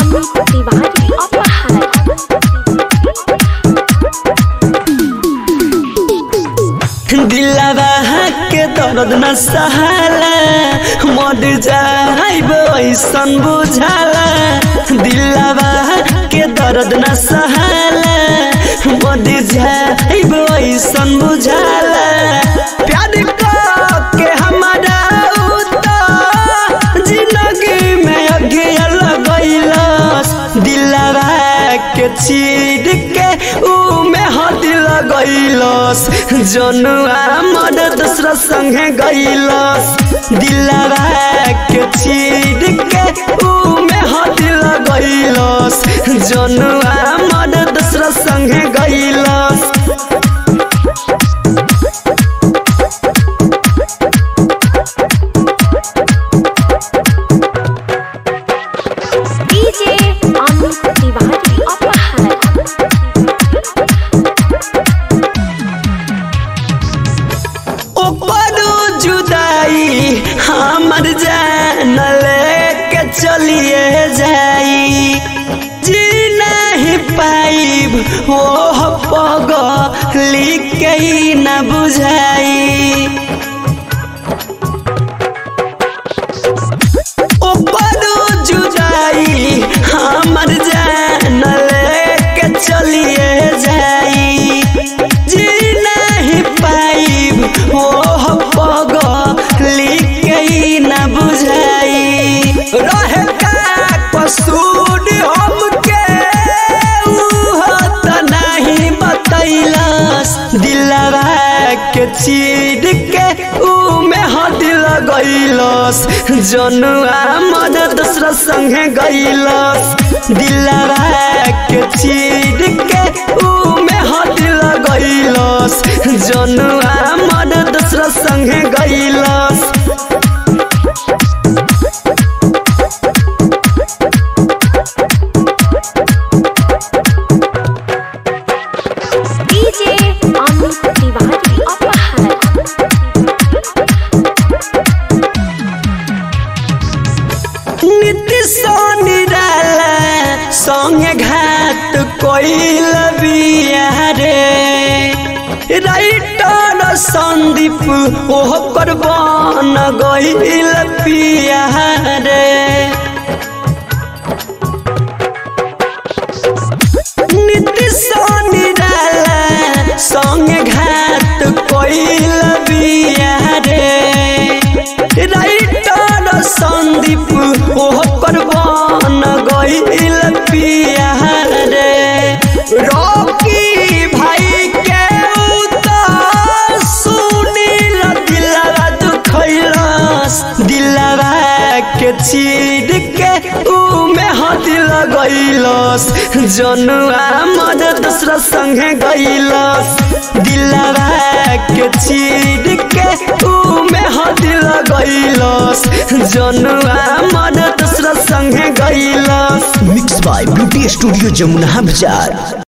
अमित तिवारी अपहार दिलवा के दर्द न सहाला मर जाइब ऐसन बुझाला दिलवा के दर्द न सहाला मर जाइब ऐसन बुझाला प्यार के हमारा उता जिंदगी में अगिया लगैलस दिलवा के चीर के ऊ में हाथ लगैलस जनुआ मर दूसरा संगे गैलस दिलवा के चीर के ऊ में हाथ लगैलस जनुआ मर दूसरा संगे गैलस डीजे अमित तिवारी अपहार ओपरो जुदाई हमर जान लेके चलिए जाई जी नहीं पाइब ओह पग लिख के ही न बुझाई ओपरो जुदाई हमर जान लेके चलिए जाई जी नहीं पाइब ओह पग लिख के ही न बुझाई रहे का कसूर हमके उह त नहीं बतैलस दिलवा के चीर के ऊ में हाथ लगैलस जनुआ मद दूसरा संगे गैलस दिलवा के चीर के ऊ में हाथ लगैलस जनुआ मद दूसरा संगे गैलस डीजे अमित तिवारी अपहार नीति निराला संगे घाट कोइल बियारे राइटर संदीप ओह कर बन गइल पियारे नीति निराला संगे घाट कोइल बियारे राइटर संदीप ओह पर बन गइल पियारे रॉकी भाई के उतर सुनील दिलवा दुखैलस दिलवा के चीर के ऊ में हाथ लगैलस जनुआ मद दूसरा संगे गैलस दिलवा के चीर के ऊ में हाथ लगैलस जनुआ मद दूसरा संगे गैलस mix by beauty studio Jamuna बाजार